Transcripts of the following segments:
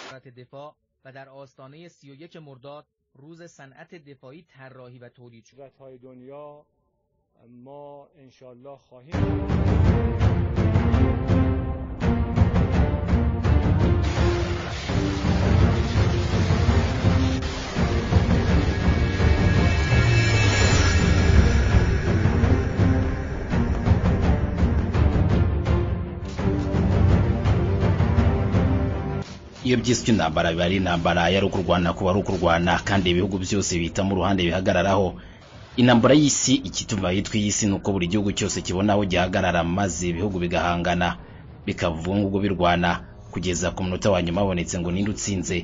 وزارت دفاع و در آستانه 31 مرداد روز صنعت دفاعی طراحی و تولید شد. های دنیا ما انشالله خواهیم iyo byiswe intambara biba ari intambara yari ukurwana kuba ari ukurwana kandi ibihugu byose bihitamo uruhande bihagararaho intambara y'isi ikituma yitwa iy'isi ni uko buri gihugu cyose kibona aho gihagarara maze ibihugu bigahangana bikavuga ngo birwana kugeza ku munota wa nyuma habonetse ngo ninde utsinze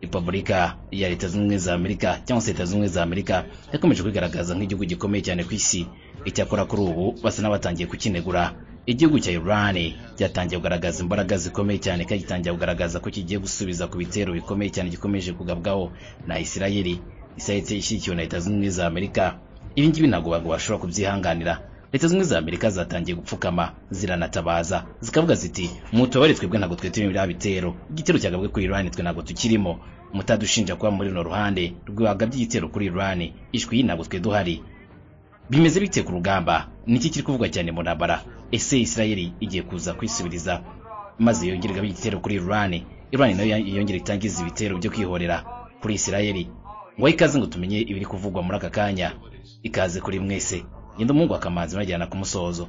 repubulika ya leta zunze ubumwe za amerika cyangwa se leta zunze ubumwe za amerika yakomeje kwigaragaza nk'igihugu gikomeye cyane ku isi icyakora kuri ubu basa n'abatangiye kukinegura igihugu cya iran cyatangiye kugaragaza imbaraga zikomeye cyane kandi gitangiye kugaragaza ko kigiye gusubiza ku bitero bikomeye cyane gikomeje kugabwaho na isirayeli isirayeli ishyigikiwe na leta zunze ubumwe za amerika ibi ngibi ntabwo abantu bashobora kubyihanganira leta zunze ubumwe za amerika zatangiye gupfukama ziranatabaza zikavuga ziti mutubare twebwe ntabwo twitewe biriya bitero igitero cyagabwe kuri iran twe ntabwo tukirimo mutadushinja kuba muri runo ruhande rwagabye igitero kuri iran ishwi ntabwo twe duhari bimeze bite ku rugamba niki kiri kuvugwa cyane mu ntambara ese isirayeli igiye kuza kwisubiriza maze yongere igabe igitero kuri iran iran nayo yongere itangiza ibitero byo kwihorera kuri isirayeli ngo ikaze ngo tumenye ibiri kuvugwa muri aka kanya ikaze kuri mwese genda umuhungu akamanzi unajyana ku musozo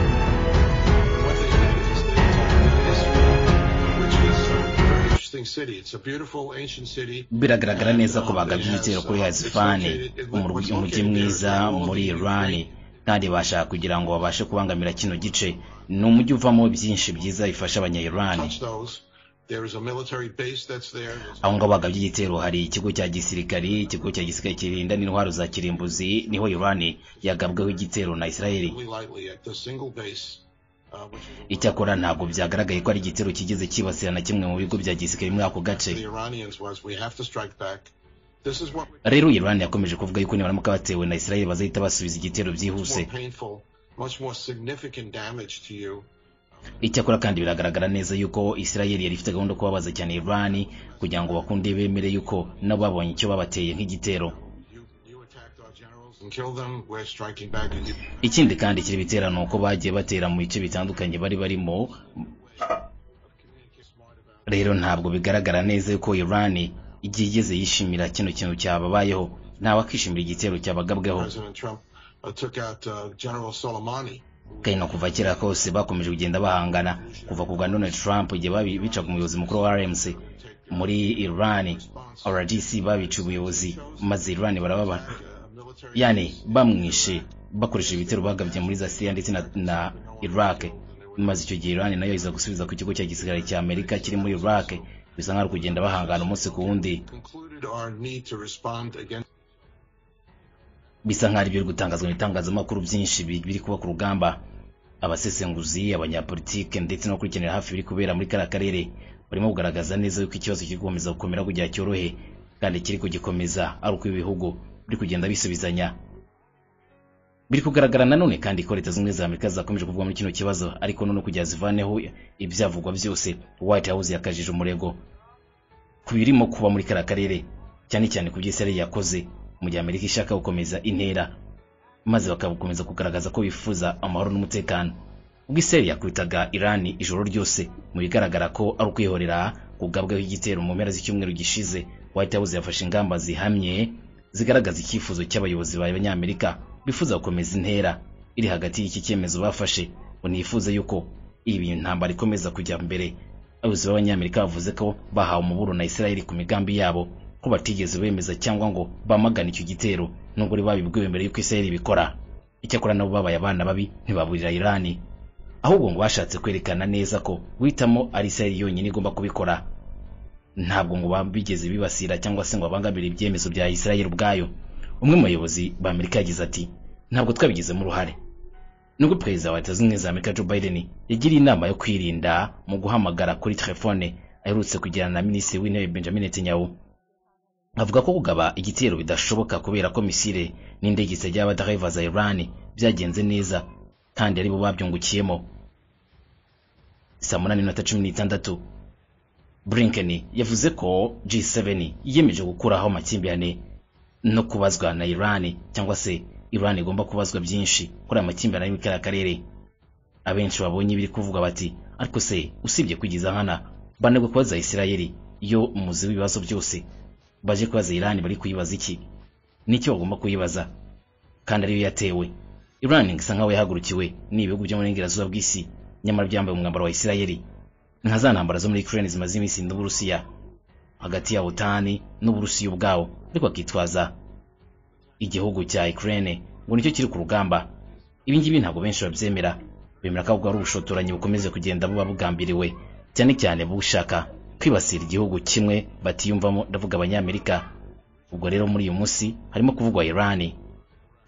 What they did is they took the history, which is a very interesting city. It's a beautiful ancient city. biragaragara neza ko bagabye igitero kuri hazifani umurwi- umujyi mwiza muri iran kandi bashaka kugira ngo babashe kubangamira kino gice ni umujyi uvamo byinshi byiza bifasha abanya iran Touch those. There is a military base that's there. There's aho ngaho bagabye igitero hari ikigo cya gisirikare ikigo cya gisirikare kirinda n'intwaro za kirimbuzi niho iran yagabweho igitero na isirayeli really lightly at the single base, uh, which is a- icyakora ntabwo byagaragaye ko ari igitero kigeze cyibasira na kimwe mu bigo bya gisirikare muri ako gace the Iranians was we have to strike back. This is what rero iran yakomeje kuvuga yuko nibaramuka batewe na isirayeli bazahita basubiza igitero much byihuse more painful, much more significant damage to you. icyakora kandi biragaragara neza yuko isirayeli yari ifite gahunda yo kubabaza cyane iran kugira ngo bakunde bemere yuko nabo babonye icyo babateye nk'igitero You, you attacked our generals and killed them. We're striking back at you. ikindi kandi kiri biterano uko bagiye batera mu bice bitandukanye bari barimo rero ntabwo bigaragara neza yuko iran igiye igeze yishimira kino kintu cyababayeho ntawakishimira igitero cyabagabweho President Trump uh, took out uh, General Soleimani. kandi no kuva kera kose bakomeje kugenda bahangana kuva ku bwa donald trump igihe babi- bicaga umuyobozi mukuru wa rmc muri iran rdc babica ubuyobozi maze iran barababara Uh, military yani bamwishe bakoresheje ibitero bagabye muri za siriya ndetse na, na iraq maze icyo gihe iran nayo iza gusubiza ku kigo cya gisirikare cya amerika kiri muri iraq bisa nkaho ari kugenda bahangana umunsi ku wundi concluded our need to respond against bisa nkaho ari byo biri gutangazwa mu itangazamakuru byinshi bi- biri kuba ku rugamba abasesenguzi abanyapolitike ndetse n'abakurikiranira hafi biri kubera muri kariya karere barimo kugaragaza neza yuko ikibazo kiri gukomeza gukomera kugira cyorohe kandi kiri kugikomeza ari uko ibihugu biri kugenda bisubizanya biri kugaragara nanone kandi ko leta zunze ubumwe za amerika zakomeje kuvuga muri kino kibazo ariko none kugira zivaneho ibyavugwa byose white house yakajije umurego ku birimo kuba muri kariya karere cyane cyane ku byo isirayeli yakoze mu gihe amerika ishaka gukomeza intera maze bakakomeza kugaragaza ko bifuza amahoro n'umutekano ubwo isirayeli yakwitaga irani ijoro ryose mu bigaragara ko ari ukwihorera kugabwaho igitero mu mpera z'icyumweru gishize white house yafashe ingamba zihamye zigaragaza icyifuzo cy'abayobozi b'abanyamerika bifuza gukomeza intera iri hagati y'iki cyemezo bafashe ngo ntiyifuze yuko ibi ntambara ikomeza kujya mbere abayobozi b'abanyamerika bavuze ko bahawe umuburo na isirayeli ku migambi yabo ko batigeze bemeza cyangwa ngo bamagane icyo gitero nubwo bari babibwiwe mbere y'uko isirayeli ibikora icyakora nabo babaye abana babi ntibaburira irani ahubwo ngo bashatse kwerekana neza ko guhitamo ari isirayeli yonyine igomba kubikora ntabwo ngo bigeze bibasira cyangwa se ngo babangamire ibyemezo bya israel ubwayo umwe mu bayobozi b'amerika yagize ati ntabwo twabigizemo uruhare nubwo perezida wa leta zunze ubumwe za amerika joe biden yagiriye inama yo kwirinda mu guhamagara kuri telefone aherutse kugirana na minisitiri w'intebe benjamin netanyahu avuga ko kugaba igitero bidashoboka kubera ko misile n'indege zitajya abadaheva za iran byagenze neza kandi aribo babyungukiyemo saa munani n'iminota cumi n'itandatu blinken yavuze ko g7 yiyemeje gukuraho amakimbirane no kubazwa na iran cyangwa se iran igomba kubazwa byinshi kuri aya makimbirane ari muri kariya karere abenshi babonye ibiri kuvuga bati ariko se usibye kwigiza nkana banagwe kubaza isirayeli iyo umuzi w'ibibazo byose baje kubaza irani bari kuyibaza iki nicyo bagomba kuyibaza kandi ariyo yatewe irani isa nkaho yahagurukiwe n'ibihugu byo mu burengerazuba bw'isi nyamara byambaye umwambaro wa isirayeli nka za ntambara zo muri ukraine zimaze iminsi n'uburusiya hagati ya otani n'uburusiya ubwawo ariko akitwaza igihugu cya ukraine ngo nicyo kiri ku rugamba ibi ngibi ntabwo benshi babyemera bemera ko ahubwo ari ubushotoranyi bukomeze kugenda buba bugambiriwe cyane cyane bushaka kwibasira igihugu kimwe batiyumvamo ndavuga abanyamerika ubwo rero muri uyu munsi harimo kuvugwa irani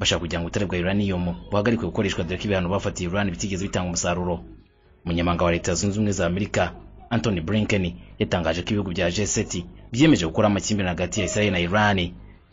bashaka kugira ngo ubutare bwa uranium buhagarikwe gukoreshwa dore ko ibihano bafatiye urani bitigeze bitanga umusaruro umunyamabanga wa leta zunze ubumwe za amerika anthony blinken yatangaje ko ibihugu bya g7 byiyemeje gukora amakimbirane hagati ya israel na iran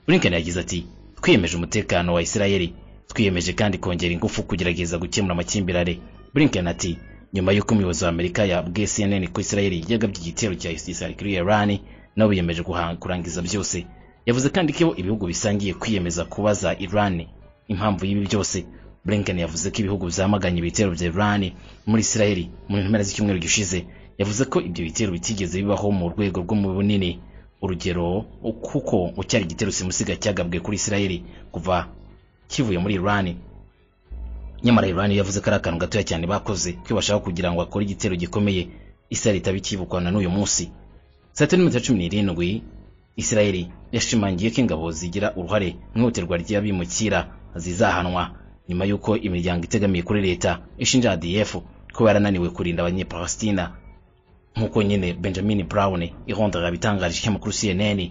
blinken yagize ati twiyemeje umutekano wa israel twiyemeje kandi kongera ingufu kugerageza gukemura amakimbirane blinken ati nyuma y'uko umuyobozi wa amerika yabwiye cnn ko israel yagabye igitero cya israel kuri iran nabo biyemeje guha- kurangiza byose yavuze kandi ko ibihugu bisangiye kwiyemeza kubaza iran impamvu y'ibi byose blinken yavuze ko ibihugu byamaganye ibitero bya iran muri israel mu mpera z'icyumweru gishize yavuze ko ibyo bitero bitigeze bibaho mu rwego rwo mu bunini urugero kuko ngo cyari igitero simusiga cyagabwe kuri israel kuva kivuye muri iran nyamara iran yavuze ko ari akantu gatoya cyane bakoze ko bashaka kugira ngo akore igitero gikomeye israel itaba ikibukwa na n'uyu munsi saa tatu n'iminota cumi n'irindwi israel yashimangiye ko ingabo zigira uruhare mu ihohoterwa ry'abimukira zizahanwa nyuma y'uko imiryango itegamiye kuri leta ishinja adf kuba yarananiwe kurinda abanyepalestina nk'uko nyine benjamin brown ihondera yabitangarije ikinyamakuru cnn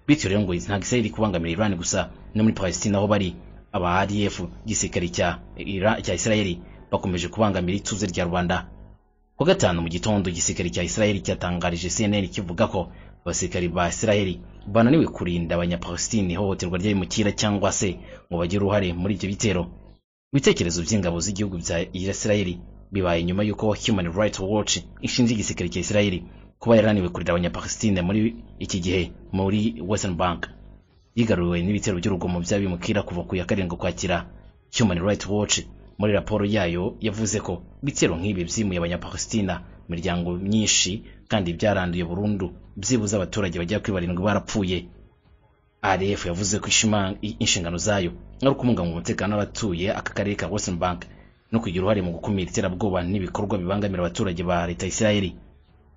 bityo rero ngo ntabwo israel iri kubangamira iran gusa no muri palestina aho bari aba adf igisirikare cya Ira- cya israel bakomeje kubangamira ituze rya rwanda ku wa gatanu mu gitondo igisirikare cya israel cyatangarije cnn kivuga ko abasirikari ba israel bananiwe kurinda abanyapalestina ihohoterwa ry'abimukira cyangwa se ngo bagire uruhare muri ibyo bitero ibitekerezo by'ingabo z'igihugu bya israel bibaye nyuma y'uko human rights watch ishinja igisirikare cya israel kuba yarananiwe kurira abanyapalestina muri iki gihe muri western bank yigaruriwe n'ibitero by'urugomo by'abimukira kuva ku ya karindwi ukwakira human rights watch muri raporo yayo yavuze ko ibitero nk'ibi byimuye abanyapalestina imiryango myinshi kandi byaranduye burundu byibuze abaturage bagera kuri barindwi barapfuye RF yavuze ko ishima- i- inshingano zayo ari ukubungabunga umutekano w'abatuye aka karere ka Western Bank no kugira uruhare mu gukumira iterabwoba n'ibikorwa bibangamira abaturage ba leta ya Israel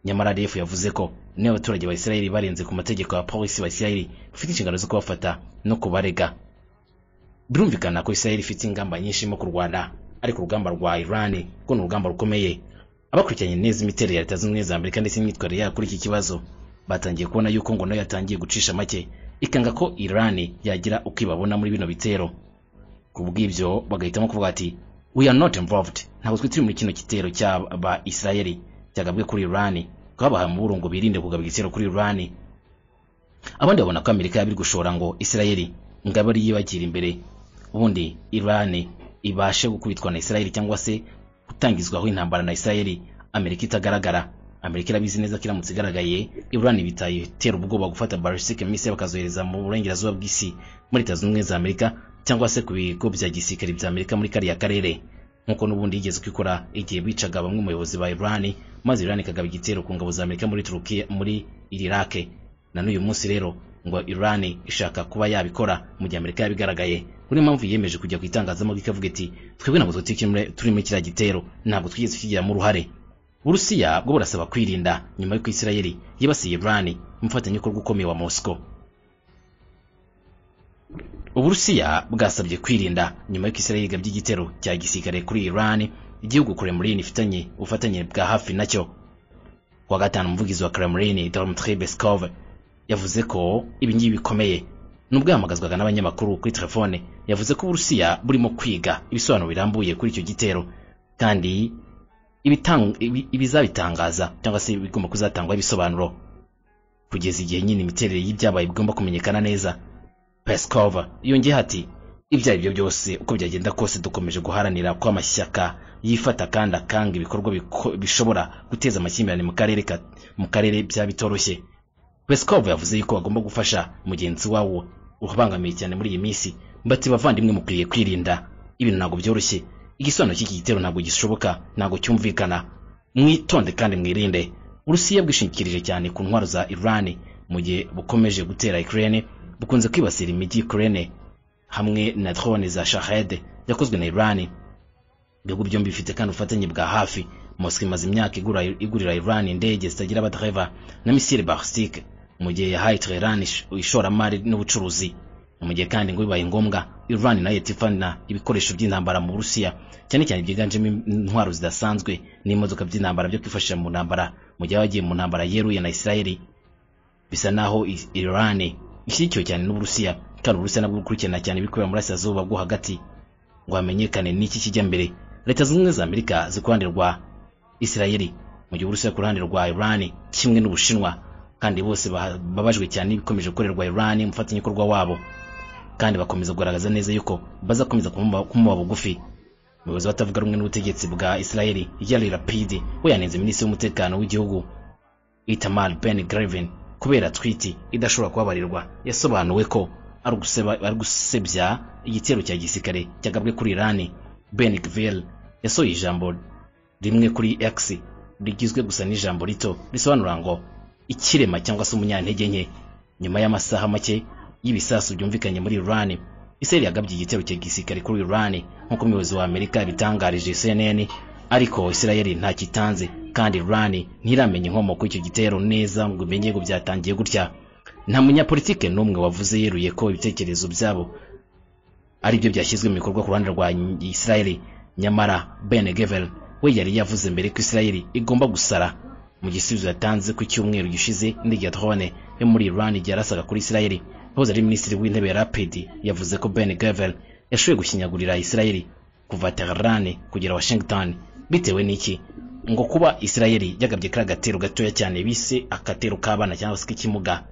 nyamara RF yavuze ko niba abaturage ba Israel barenze ku mategeko ya polisi ba Israel bafite inshingano zo kubafata no kubarega birumvikana ko Israel ifite ingamba nyinshi irimo kurwana ariko urugamba rwa Iran rwo ni urugamba rukomeye abakurikiranye neza imiterere ya leta zunze ubumwe za Amerika ndetse n'imyitwarire yayo kuri iki kibazo batangiye kubona yuko ngo nayo yatangiye gucisha make ikanga ko Iran yagira uko ibabona muri bino bitero kubw'ibyo bagahitamo kuvuga ati we are not involved ntabwo twe turi muri kino gitero cy'aba Israel cyagabwe kuri Iran twabahaye umuburo ngo birinde kugaba igitero kuri Iran abandi babona ko amerika yabiri gushora ngo isirayeli ngabo ari yibagira imbere ubundi irani ibashe gukubitwa na isirayeli cyangwa se gutangizwaho intambara na isirayeli amerika itagaragara amerika irabizi neza ko iramutse igaragaye irani bitaye itera ubwoba gufata barasike mise bakazohereza mu burengerazuba bw'isi muri leta zunze ubumwe za amerika cyangwa se ku bigo bya gisirikare bya amerika muri kariya karere nk'uko n'ubundi yigeze kwikora igihe bicaga bamwe mu bayobozi ba irani maze irani ikagaba igitero ku ngabo za amerika muri turukiya muri irake na n'uyu munsi rero ngo Iran ishaka kuba yabikora mu gihe Amerika yabigaragaye kuri mpamvu yiyemeje kujya ku itangazamakuru ikavuga iti twebwe ntabwo tuti- turi muri kiriya gitero ntabwo twigeze tukigiramo uruhare uburusiya bwo burasaba kwirinda nyuma y'uko isirayeli yibasiye Iran umufatanyabikorwa ukomeye wa moscow uburusiya bwasabye kwirinda nyuma y'uko isirayeli igabye igitero cya gisirikare kuri Iran igihugu Kremlin ifitanye ubufatanye bwa hafi nacyo ku kuwa gatanu umuvugizi wa Kremlin Dmitry Peskov yavuze ko ibi ngibi bikomeye nubwo yahamagazwaga n'abanyamakuru kuri telefone yavuze ko uburusiya burimo kwiga ibisobanuro birambuye kuri icyo gitero kandi ibitang- ibi- ibizabitangaza cyangwa se bigomba kuzatangwaho ibisobanuro kugeza igihe nyine imiterere y'ibyabaye bigomba kumenyekana neza peskov yongeyeho ati ibyo ari byo byose uko byagenda kose dukomeje guharanira ko amashyaka yifata kandi akanga ibikorwa biko- bishobora guteza amakimbirane mu karere ka- mu karere byaba bitoroshye Peskov yavuze yuko bagomba gufasha mugenzi wawo ubangamiye cyane muri iyi minsi bati bavandimwe mukwiye kwirinda ibintu ntabwo byoroshye igisobanuro cy'iki gitero ntabwo gishoboka ntabwo cyumvikana mwitonde kandi mwirinde urusiya bwishingikirije cyane ku ntwaro za iran mu gihe bukomeje gutera ukraine bukunze kwibasira imijyi ukraine hamwe na drone za shahed yakozwe na iran ibihugu byombi bifite kandi ubufatanye bwa hafi moscow imaze imyaka igura- igurira iran indege zitagira abadereva na misile balistike mu gihe yahaye Tehran ish- ishoramari n'ubucuruzi mu gihe kandi ngo bibaye ngombwa iran nayo itifana ibikoresho by'intambara mu burusiya cyane cyane byiganjemo intwaro zidasanzwe n'imodoka by'intambara byo kwifashisha mu ntambara mu gihe bagiye mu ntambara yeruye na isirayeli bisa naho I- iran ishyigikiwe cyane n'uburusiya kandi uburusiya nabwo bukurikirana cyane ibikorera mu burasirazuba bwo hagati ngo hamenyekane n'iki kijya mbere leta zunze ubumwe za amerika zikuruhande rwa isirayeli mu gihe uburusiya ku ruhande rwa iran kimwe n'ubushinwa kandi bose baha- babajwe cyane n'ibikomeje gukorerwa iran umufatanyabikorwa wabo kandi bakomeza kugaragaza neza yuko bazakomeza kumuba kumuba bugufi umuyobozi batavuga rumwe n'ubutegetsi bwa isirayeli yari rapidi we yanenze minisitiri w'umutekano w'igihugu itamar ben grevin kubera twiti idashobora kubabarirwa yasobanuwe ko ari uguseba- ari gusebya igitero cya gisirikare cyagabwe kuri irani ben gvil yasohoye ijambo rimwe kuri x rigizwe gusa n'ijambo rito risobanura ngo ikirema cyangwa se umunyantege nke nyuma y'amasaha make y'ibisasu byumvikanye muri irani isirayeli yagabye igitero cya gisirikare kuri irani nk'uko umuyobozi wa amerika yabitangarije cnn ariko isirayeli ntakitanze kandi irani ntiramenya inkomoko y'icyo gitero neza ngo imenye ngo byatangiye gutya nta munyapolitike n'umwe wavuze yeruye ko ibitekerezo byabo ari byo byashyizwe mu bikorwa ku ruhande rwa isirayeli nyamara ben gevel we yari yavuze mbere ko isirayeli igomba gusara mu gisubizo yatanze ku cyumweru gishize indege ya drone yo muri iran ryarasaga kuri isirayeli wahoze ari minisitiri w'intebe ya rapid yavuze ko ben gevel yashoboye gushinyagurira isirayeli kuva tehran kugera washington bitewe n'iki ngo kuba isirayeli yagabye kariya gatero gatoya cyane bise akatero k'abana cyangwa se k'ikimuga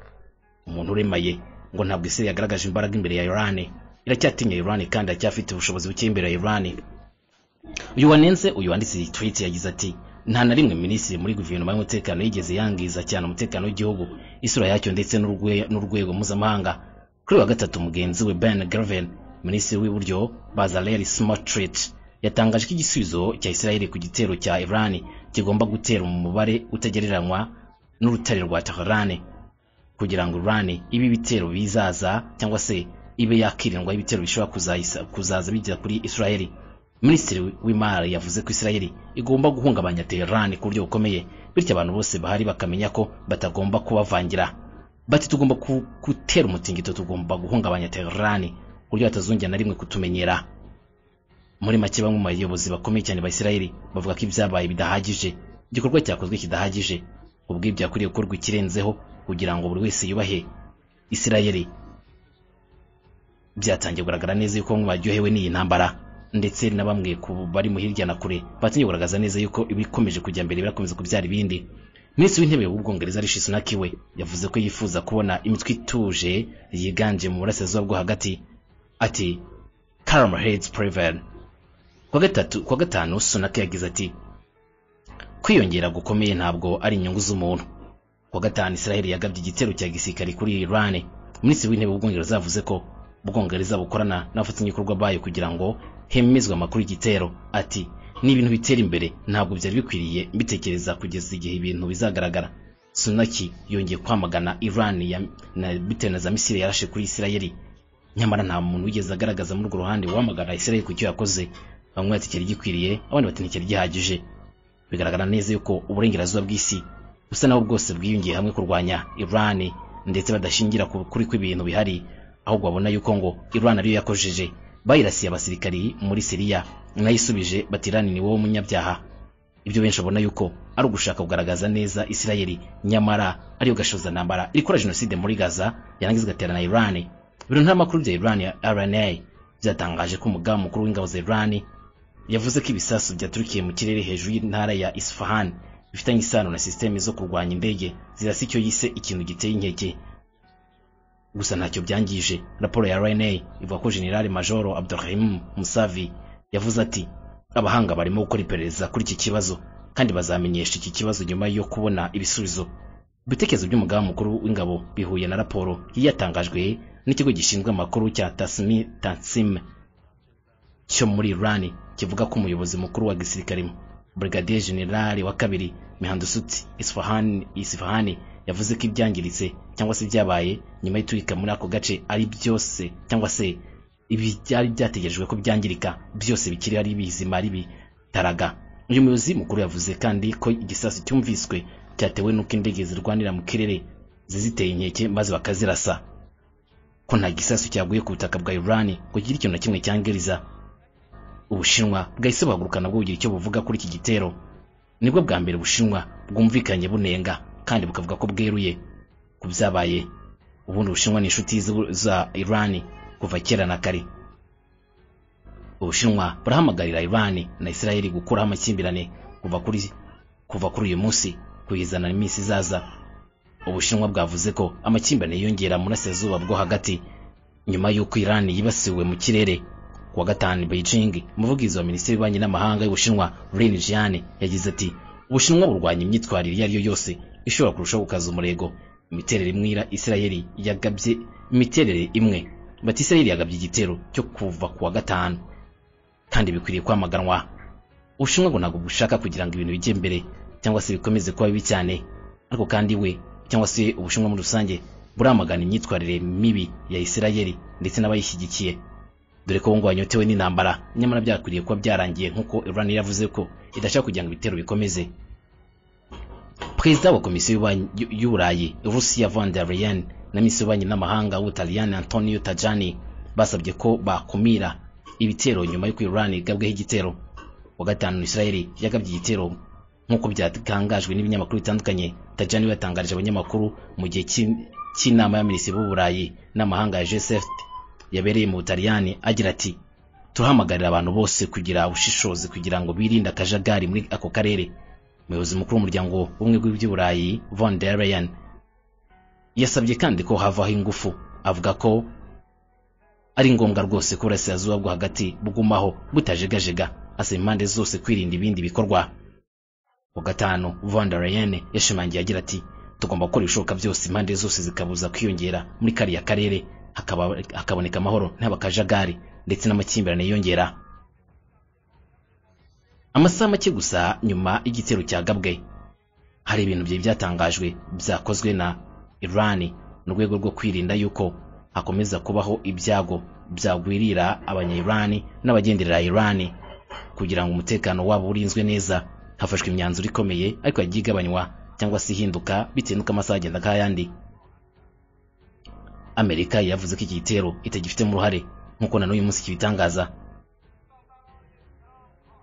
umuntu uremaye ngo ntabwo isirayeli yagaragaje imbaraga imbere ya iran iracyatinya iran kandi iracyafite ubushobozi buke imbere ya iran uyu wanenze uyu wanditse iyi tweet yagize ati nta na rimwe minisitiri muri guverinoma y'umutekano yigeze yangiza cyane umutekano w'igihugu isura yacyo ndetse n'urwe- n'urwego mpuzamahanga kuri uyu wa gatatu mugenzi we ben garvin minisitiri w'iburyo bazareli smotrit yatangaje ko igisubizo cya isirayeli ku gitero cya iran kigomba gutera mu mubare utagereranywa n'urutare rwa teherane kugira ngo urane ibi bitero bizaza cyangwa se ibe yakirindwa ibitero bishobora kuzahisa- kuzaza bijya kuri israeli minisitiri w'imari yavuze ko israeli igomba guhungabanya teherani ku buryo bukomeye bityo abantu bose bahari bakamenya ko batagomba kubavangira bati tugomba ku- gutera umutingito tugomba guhungabanya teherani ku buryo batazongera na rimwe kutumenyera muri make bamwe mu bayobozi bakomeye cyane ba isirayeli bavuga ko ibyabaye bidahagije igikorwa cyakozwe kidahagije ubwibyo yakwiriye gukorwa ikirenzeho kugira ngo buri wese yubahe isirayeli byatangiye kugaragara neza yuko bamwe baryohewe n'iyi ntambara ndetse na bamwe ku bari mu hirya na kure batangiye kugaragaza neza yuko ibikomeje kujya mbere birakomeza kubyara ibindi minisitiri w'intebe w'ubwongereza rishi sunak we yavuze ko yifuza kubona imitwe ituje yiganje mu burasirazuba bwo hagati ati calm heads prevail ku wa gatatu ku wa gatanu sunak yagize ati kwiyongera gukomeye ntabwo ari inyungu z'umuntu ku wa gatanu isiraheli yagabye igitero cya gisirikare kuri iran minisitiri w'intebe w'ubwongereza yavuze ko ubwongereza bukorana n'abafatanyabikorwa bayo kugira ngo hemezwe amakuru y'igitero ati ni ibintu bitera imbere ntabwo byari bikwiriye mbitekereza kugeza igihe ibintu bizagaragara sunaki yongeye kwamagana iran ya- na- bitewe na za misile yarashe kuri isirayeli nyamara nta muntu wigeze agaragaza muri urwo ruhande wamagana isirayeli ku cyo yakoze bamwe bati cyari gikwiriye abandi bati nticyari gihagije bigaragara neza yuko uburengerazuba bw'isi busa naho bwose bwiyungiye hamwe kurwanya iran ndetse badashingira ku kuri kw'ibintu bihari ahubwo babona yuko ngo iran ariyo yakojeje bayirasiye abasirikari muri siriya nayisubije bati iran ni wowe umunyabyaha ibyo benshi babona yuko ari ugushaka kugaragaza neza isirayeli nyamara ariyo gashoza ntambara irikora jenoside muri gaza yarangiza igatera na irani biro ntamakuru bya irani ya rna byatangaje ko umugambi mukuru w'ingabo za irani yavuze ko ibisasu byaturukiye mu kirere hejuru y'intara ya isfahan bifitanye isano na sisiteme zo kurwanya indege zirasa icyo yise ikintu giteye inkeke gusa ntacyo byangije raporo ya rna ivuga ko generali majoro abdurahim musavi yavuze ati abahanga barimo gukora iperereza kuri iki kibazo kandi bazamenyesha iki kibazo nyuma yo kubona ibisubizo ibitekerezo by'umugaba mukuru w'ingabo bihuye na raporo yari yatangajwe n'ikigo gishinzwe amakuru cya tasimi tansim cyo muri iran kivuga ko umuyobozi mukuru wa gisirikare brigadier generali wa kabiri mihandusutsi isfahani isfahani yavuze ko ibyangiritse cyangwa se byabaye nyuma y'iturika muri ako gace ari byose cyangwa se ibi byari byategerejwe ko byangirika byose bikiri ari bizima ari bitaraga uyu muyobozi mukuru yavuze kandi ko igisasu cyumviswe cyatewe n'uko indege zirwanira mu kirere ziziteye inkeke maze bakazirasa ko nta gisasu cyaguye ku butaka bwa iran ngo kigire ikintu na kimwe cyangiriza ubushinwa bwahise buhaguruka nabwo bugira icyo buvuga kuri iki gitero nibwo bwa mbere ubushinwa bwumvikanye bunenga kandi bukavuga ko bweruye ku byabaye ubundi ubushinwa ni inshuti z'u- za iran kuva kera na kare ubushinwa burahamagarira irani na isirayeli gukuraho amakimbirane kuva kuri kuva kuri uyu munsi kugeza na minsi izaza ubushinwa bwavuze ko amakimbirane yiyongera mu burasirazuba bwo hagati nyuma y'uko irani yibasiwe mu kirere ku wa gatanu beijing umuvugizi wa minisitiri w'ububanyi n'amahanga y'ubushinwa rin jian yagize ati ubushinwa burwanya imyitwarire iyo ari yo yose ishobora kurushaho gukaza umurego imiterere imwe ira- isirayeli yagabye imiterere imwe bati isirayeli yagabye igitero cyo kuva ku wa gatanu kandi bikwiriye kwamaganwa ubushinwa ngo ntabwo bushaka kugira ngo ibintu bijye mbere cyangwa se bikomeze kuba bibi cyane ariko kandi we cyangwa se ubushinwa muri rusange buramagana imyitwarire mibi ya isirayeli ndetse n'abayishyigikiye dore ko ngo wanyotewe n'intambara nyamara byakwiriye kuba byarangiye nk'uko iran yavuze ko idashaka kugira ngo ibitero bikomeze perezida wa komisiyo y'ububanyi- y'u- y'uburayi rusiya von der leyen na minisitiri w'ububanyi n'amahanga w'ubutaliyani antonio tajani basabye ko bakumira ibitero nyuma y'uko iran igabweho igitero wa gatanu israeli yagabye igitero nk'uko byatangajwe n'ibinyamakuru bitandukanye tajani we yatangarije abanyamakuru mu gihe cy'in- cy'inama y'abaminisitiri b'uburayi n'amahanga ya gsf yabereye mu butaliyani agira ati turahamagarira abantu bose kugira ubushishozi kugira ngo birinde akajagari muri ako karere umuyobozi mukuru w'umuryango w'ubumwe bw'iby'uburayi von der leyen yasabye kandi ko havaho ingufu avuga ko ari ngombwa rwose ko uburasirazuba bwo hagati bugumaho butajegajega asaba impande zose kwirinda ibindi bikorwa wa gatanu von der leyen yashimangiye agira ati tugomba gukora ibishoboka byose impande zose zikabuza kwiyongera muri kariya karere hakaba- hakaboneka amahoro ntabakajagari ndetse n'amakimbirane yiyongera amasaha make gusa nyuma y'igitero cyagabwe hari ibintu byari byatangajwe byakozwe na irani mu rwego rwo kwirinda yuko hakomeza kubaho ibyago byagwirira abanya-irani n'abagenderera irani kugira ngo umutekano wabo urinzwe neza hafashwe imyanzuro ikomeye ariko yagiye igabanywa cyangwa se ihinduka bitewe n'uko amasaha agenda k'ayandi amerika yavuze ko iki gitero itagifitemo uruhare nk'uko na n'uyu munsi kibitangaza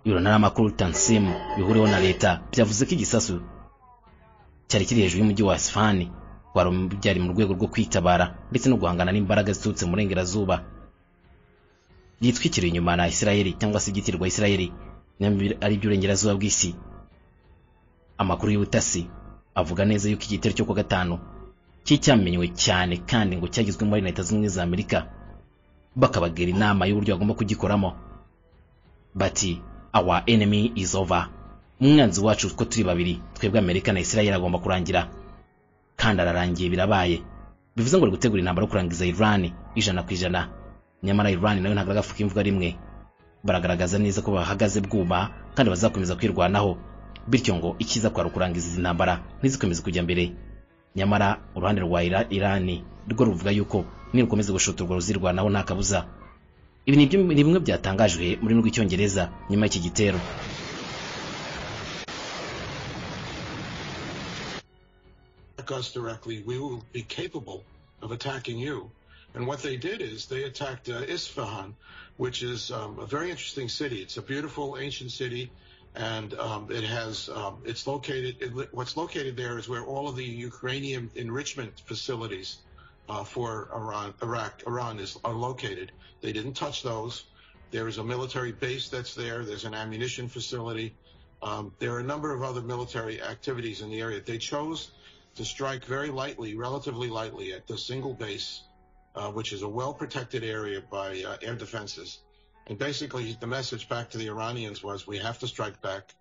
ibiro ntaramakuru tansim bihuriweho na leta byavuze ko igisasu cyari kiri hejuru y'umujyi wa Isfahan wari mu- byari mu rwego rwo kwitabara ndetse no guhangana n'imbaraga ziturutse mu burengerazuba yitwikiriye inyuma na isirayeli cyangwa se igitirirwa isirayeli ari by'uburengerazuba bw'isi amakuru y'ubutasi avuga neza yuko igitero cyo kuwa gatanu cyari cyamenywe cyane kandi ngo cyagizwemo na leta zunze ubumwe za amerika bakabagira inama y'uburyo bagomba kugikoramo bati our enemy is over umwanzi wacu ko turi babiri twebwe amerika na isirayeli agomba kurangira kandi ararangiye birabaye bivuze ngo ari gutegura intambara yo kurangiza iran ijana ku ijana nyamara iran nayo ntabwo aragafuka imvuga rimwe baragaragaza neza ko bahagaze bwuma kandi bazakomeza kwirwanaho bityo ngo icyiza kwari ukurangiza izi ntambara ntizikomeze kujya mbere nyamara uruhande rwa Ira- iran rwo ruvuga yuko nirukomeza gushotorwa ruzirwanaho nta kabuza ibi ni byo- ni bimwe byatangajwe mu rurimi rw'icyongereza nyuma y'iki gitero attack us directly, we will be capable of attacking you. And what they did is they attacked uh, Isfahan, which is um, a very interesting city. It's a beautiful ancient city and um, it has um, it's located. It, li- what's located there is where all of the Ukrainian enrichment facilities uh, for Iran, Iraq, Iran is are located. They didn't touch those. There is a military base that's there. There's an ammunition facility. Um, there are a number of other military activities in the area. They chose to strike very lightly, relatively lightly, at the single base, uh, which is a well-protected area by uh, air defenses. And basically, the message back to the Iranians was, we have to strike back.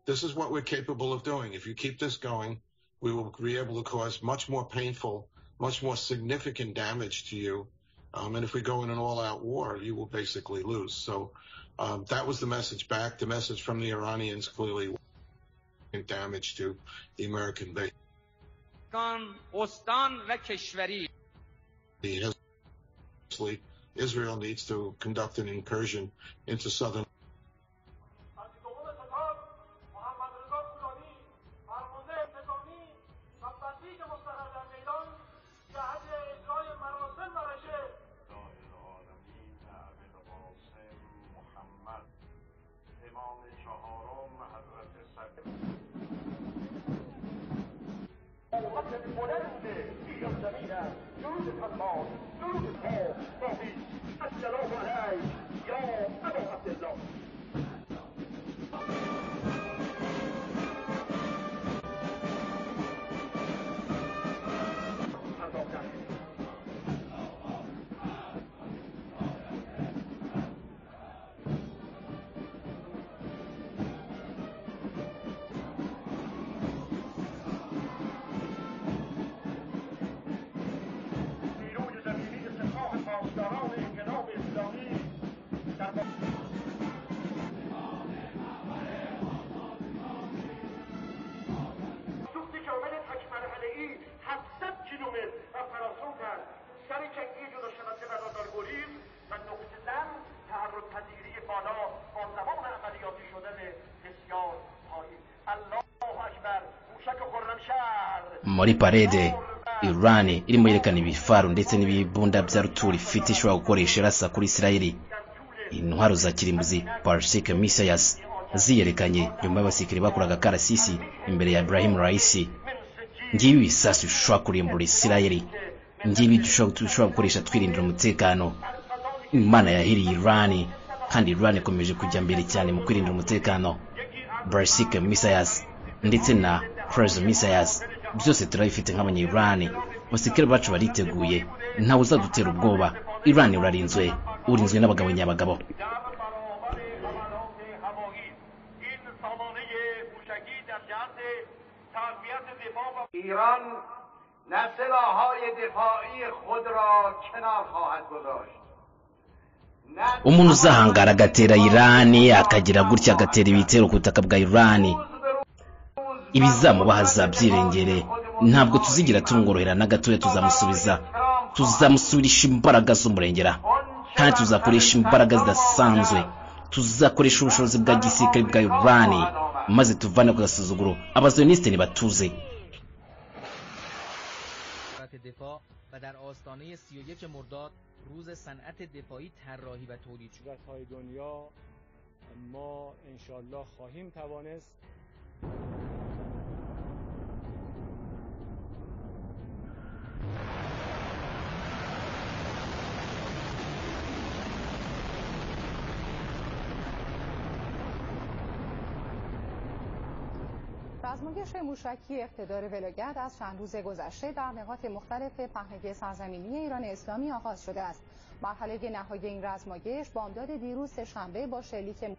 This is what we're capable of doing. If you keep this going, we will be able to cause much more painful, much more significant damage to you. Um, and if we go in an all-out war, you will basically lose. So um, that was the message back. The message from the Iranians clearly was damage to the American base. کان استان و کشوری The Hezbollah- Israel needs to conduct an incursion into southern از دولت ستاد محمد رضا فولانی فرمانده انتظامی و بسیج مستقر در میدان جهت اجرای مراسم و رژه دایر عالمی معبد قاسم محمد امام چهارم حضرت سبیل نیروی زمینی سپاه پاسداران انقلاب اسلامی در سوخت کامل تک مرحله ای 700 کیلومتر و فراسو کرد سر جنگی جدا شونده و رادارگریز و نقطه زن تحرک پذیری بالا با زمان عملیاتی شدن بسیار پایین الله اکبر موشک خرمشهر muri parede iran irimo yerekana ibifaru ndetse n'ibibunda bya rutura ifite ishobora gukoresha irasa kuri isirayeli intwaro za kirimbuzi parsike misayas ziyerekanye nyuma y'abasirikare bakoraga karasisi imbere ya ibrahim raisi ngibi ibisasu bishobora kurimbura isirayeli ngibi dushobora dushobora gukoresha twirindira umutekano imana yahiriye iran kandi iran ikomeje kujya mbere cyane mu kwirindira umutekano Barsik Misayas ndetse na Cruz Misayas byose turabifite nk'abanyirani abasirikare bacu bariteguye ntawe uzadutera ubwoba Iran urarinzwe urinzwe n'abagabo nyabagabo در برابر حملات هوایی این سامانه موشکی در جهت تقویت دفاع و ایران نه سلاحهای دفاعی خود را کنار خواهد گذاشت نه umuntu uzahangara agatera Iran akagira gutya agatera ibitero ku butaka bwa Iran ibizamubaho azabyiringire ntabwo tuzigera tumworohera na gatoya tuzamusubiza tuzamusubirisha imbaraga z'umurengera kandi tuzakoresha imbaraga zidasanzwe tuzakoresha ubushobozi bwa gisirikare bwa Iran maze tuvane ku gasuzuguro abaziyonisite ntibatuze وزارت دفاع و در آستانه 31 مرداد روز صنعت دفاعی طراحی و تولید شد قدرت های دنیا ما انشالله خواهیم توانست رزمایش موشکی اقتدار ولگرد از چند روز گذشته در نقاط مختلف پهنه سرزمینی ایران اسلامی آغاز شده است. مرحله نهایی این رزمایش بامداد دیروز شنبه با شلیک